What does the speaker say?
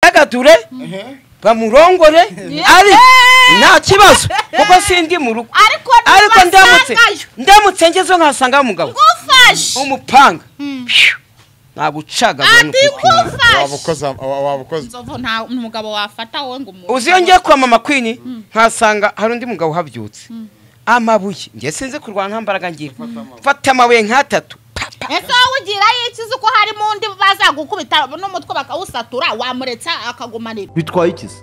ntagature bamurongore ari nta kibazo kuko sindi mu rugo ariko ariko ndamutse ntibasangayo ndamutse ngezeho nkasanga umugabo ngufashe umupanga nagucaga ati waba ngufashe ukoze wa- waba ukoze inzovu nta umugabo wafata wowe ngo umu- uzi iyo ngiye kwa mama kwini nkasanga hari undi mugabo uhabyutse amabuye ngiye sinzi kurwana nta mbaraga ngira mfata amabuye nk'atatu pa, pa. ese wowe ugirayo ikizi ko harimo undi bazagukubita n'umutwe bakawusatura wamuretsa akagumanira bitwaye ikizi